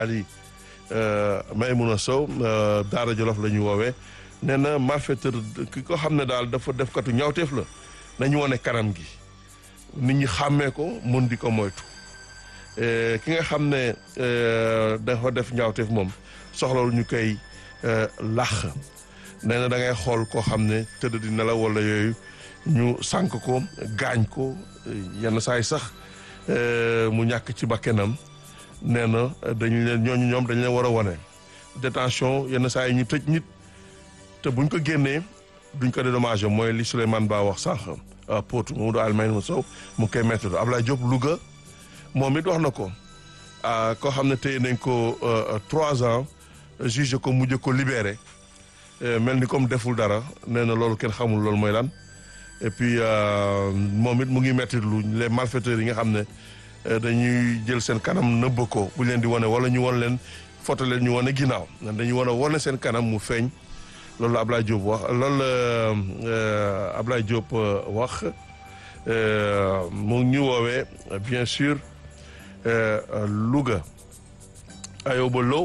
Ali Maimouna Sow Daara Jolof la ñu woowee nee na malfaiteur ki ko xam ne daal dafa def katu ñaawteef la nañu wane kanam gi nit ñi xàmmee ko mun di ko moytu ki nga xam ne dafa def ñaawteef moom soxlawul ñu koy làq nee na da ngay xool koo xam ne tëdd di nelaw wala yooyu ñu sànk ko gaañ ko yenn saay sax mu ñàkk ci bakkenam nee na dañu leen ñooñu ñoom dañu leen war a wane détention yenn saa yi ñu tëj nit te buñ ko génnee duñ ko dédommagé mooy li Souleymane Ba wax sànq Potou Mamadou Almayne Sow mu ngi koy métti Ablaye Diop Louga moom it wax na ko koo xam ne téye nañ ko trois ans juge ko mujj ko libéré mel ni comme deful dara nee na loolu kenn xamul loolu mooy lan et puis moom it mu ngi métti lu les malfaiteurs yi nga xam ne dañuy jël seen kanam nëbb ko bu leen di wane wala ñu wan leen foto leen ñu wane ginnaaw dañuy wane wane seen kanam mu feeñ loolu la Ablaye Diop wax loolu la Ablaye Diop wax mu ngi ñu woowee bien sûr Louga Ayoba Lo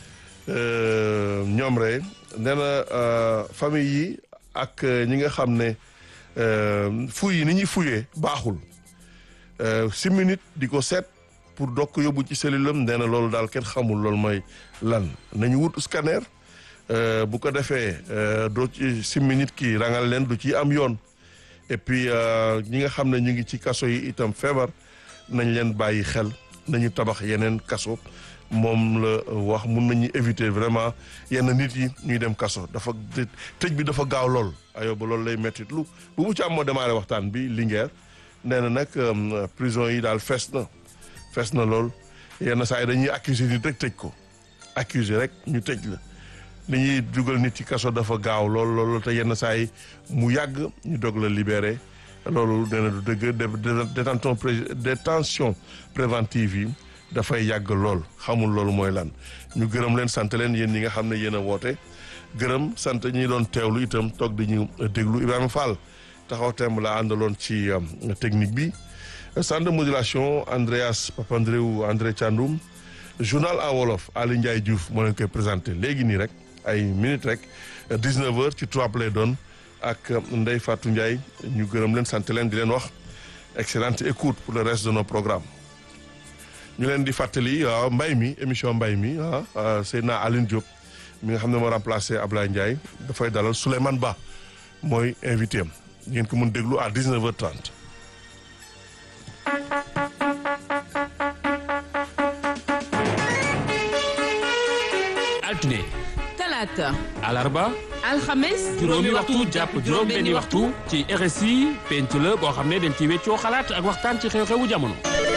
ñoom rek nee na famille yi ak ñi nga xam ne fuy yi ni ñuy fuyee baaxul six minutes di ko seet pour doog ko yóbbu ci cellule am nee na loolu daal kenn xamul loolu mooy lan nañu wut scanner bu ko defee doo ci six minutes kii rangal leen du ci am yoon et puis ñi nga xam ne ñu ngi ci kaso yi itam feebar nañ leen bàyyi xel nañu tabax yeneen kaso moom la wax mun nañu éviter vraiment yenn nit yi ñuy dem kaso dafa tëj bi dafa gaaw lool ayo ba loolu lay mettit lu bu bu ci am moo démarré waxtaan bi Linguère nee na nag prison yi daal fees na fees na lool yenn saa yi dañuy accuser nit rek tëj ko accuser rek ñu tëj la li ñuy dugal nit ci kaso dafa gaaw lool loolu te yenn saa yi mu yàgg ñu dog la libéré loolu nee na du dëgg détention détention préventive yi dafay yàgg lool xamul loolu mooy lan ñu gërëm leen sant leen yéen ñi nga xam ne yéen a woote gërëm sant ñi doon teewlu itam toog di ñu déglu Ibrahima Fall taxaw temb la àndaloon ci technique bi centre de modulation Andreas Papandreou André Thiandoum journal en wolof Ali Ndiaye Diouf moo leen koy présenté léegi nii rek ay minutes rek 19h ci trois lay doon ak Ndeye Fatou Ndiaye ñu gërëm leen sant leen di leen wax excellente écoute pour le reste de nos programmes ñu leen di fàttali waaw mbay mi émission mbay mi ah Seydina Aline Diop mi nga xam ne moo remplacé Ablaye Ndiaye dafay dalal Souleymane Ba mooy invité am ngeen ko mën déglu à 19h30. altine. talaata. alarba. alxames. juróomi waxtu jàpp juróom benni waxtu ci RSI penc la boo xam ne dañ ci weccoo xalaat ak waxtaan ci xew-xewu jamono.